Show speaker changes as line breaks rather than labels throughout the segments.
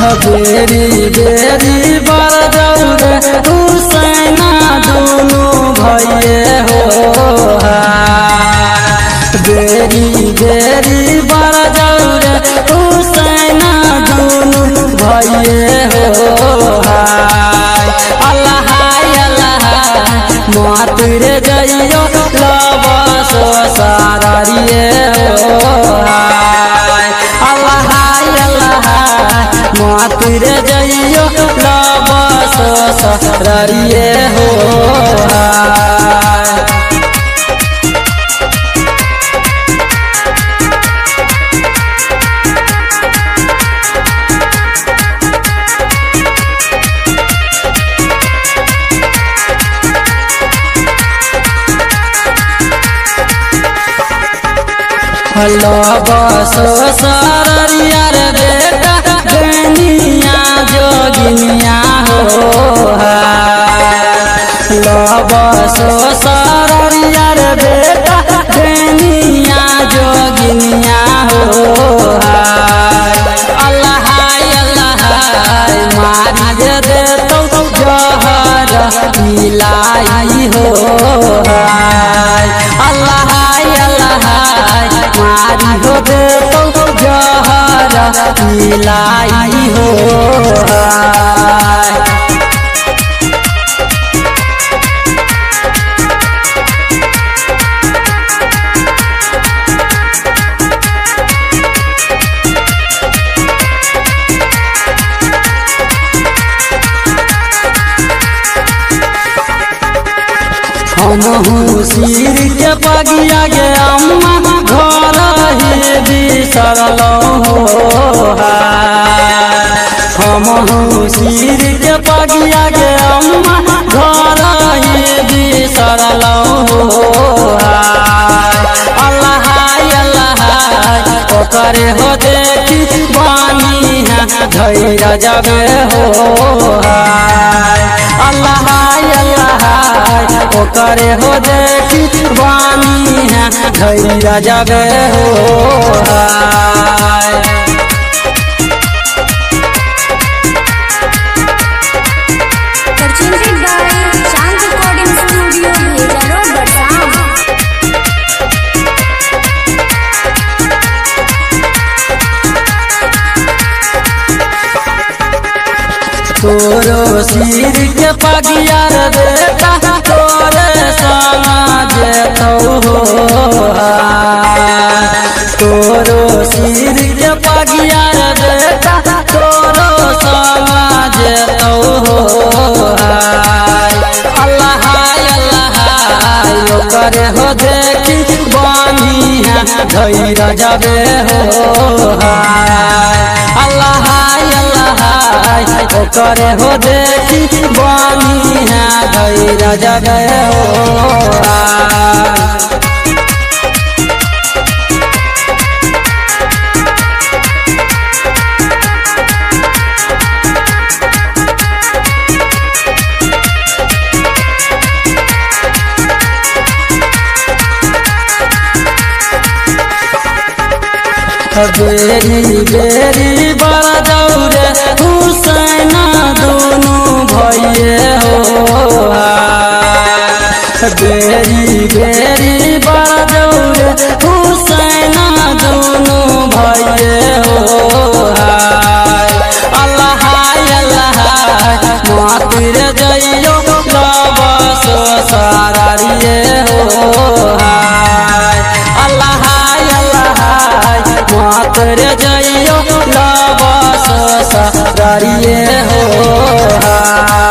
बेरी बेरी बर जौरे हुसैना दुनु भैये हो बेरी बेरी बर जौरे हुसैना दुनु भैये हो अल्लाह अल्लाह मातुर जइयो लबस सारिए हो अल्लाह अल्लाह मातुर जइयो लबस सारिए हो लबस सारिया रे बेटा गनिया जोगिनिया हो लबस सारिया रे बेटा गनिया जोगिनिया हो अल्लाह अल्लाह मारी दे देतौ जहर मिलाई हो अल्लाह अल्लाह मारी हो देतौ जहर मिलाई हो हम सिर के पगिया गे अम्मा घर ही बिसरल हम सिर के पगिया गे अम्मा घर ही बिसरल अल्लाह अल्लाह ओकरे हो देखी बानी धैर्य जगे हो अल्लाह अल्लाह ओकरे हो देखी बानी धैर्य जगे हो
presented by Chand Recording Studio, Bheda Road, Barsam.
तोरो सिर के पगिया रे बेटा तोरे समाज तो हो तोरो सिर के पगिया रे बेटा तोरो समाज तो हो अल्लाह अल्लाह ओकर हो देखी बानी धैर्य जबे हो अल्लाह अल्लाह ओकर हो देखी बानी धैर्य जबे हो बेरी बेरी बड़ा दौरे हुसैना दोनों भैये हो बेरी बेरी बड़ा दौरे हुसैना दोनों भैये हो अल्लाह अल्लाह मातिर जइयो लबस सारिए हो अल्लाह अल्लाह मातर जइयो लबस सारिए हो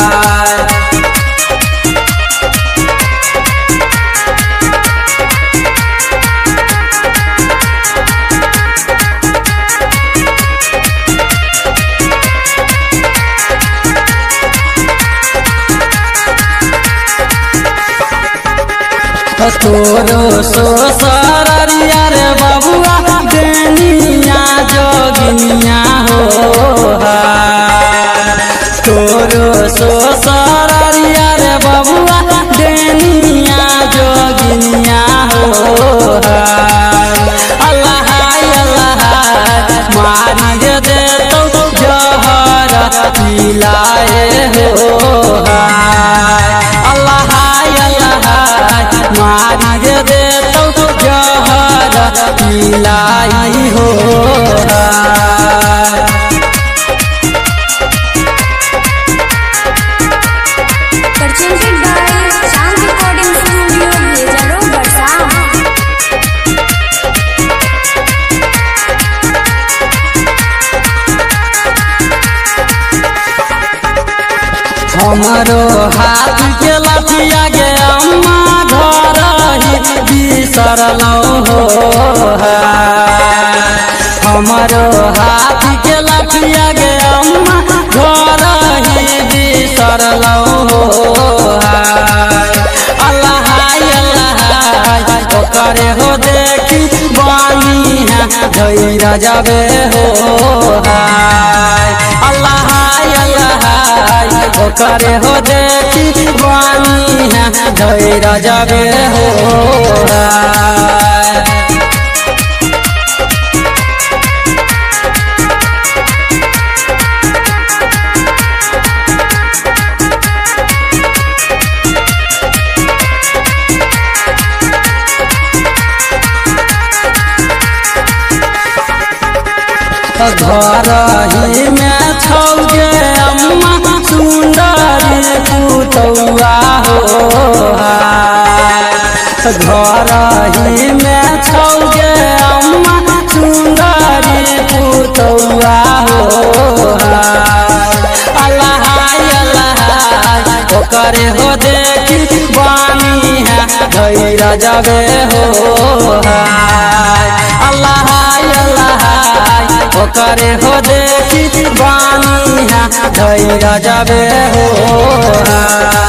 तोरो सो सारिया रे बबुआ देनिया जोगिनिया हो तोरो सो सारिया रे बबुआ देनिया जोगिनिया हो अल्लाह अल्लाह मारी दे तो जहर मांगे देतौ जहर पिलाई हो
presented by Chand Recording Studio, Bhejaro, Barsam.
हमारो हाथ के लठिया गे अम्मा घर ही बिसरलौ हो हमारो हाथ के लठिया गे अम्मा घर ही बिसरलौ हो अल्लाह अल्लाह करे हो देखी बानी है धैरा जाबे हो अल्लाह अल्लाह करे हो देखी बानी है धैरा जाबे हो घर ही में छौगे अम्मा सुंदरी पुतौआ हो घर ही में छौगे अम्मा सुंदरी पुतौआ हो अल्लाह अल्लाह करे हो देखी बानी है धैरा जाबे हो अल्लाह अल्लाह करे हो देखी बानी है धैरा जाबे हो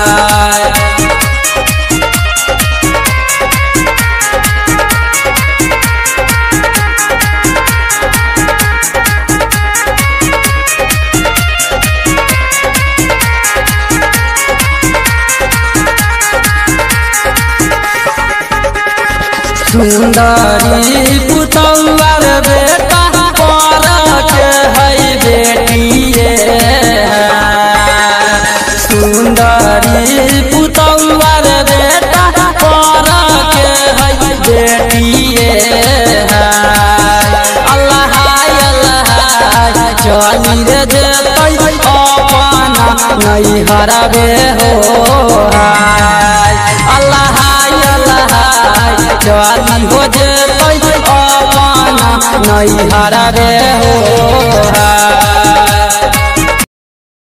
सुंदरी पुतौर बेटा पर के है बेटिए सुंदरी पुतौर बेटा पर के है बेटिए अल्लाह अल्लाह चली रे देतै अपना नहीं हराबे हो अल्लाह अल्लाह चली हो जेतै अपना नहीं हराबे हो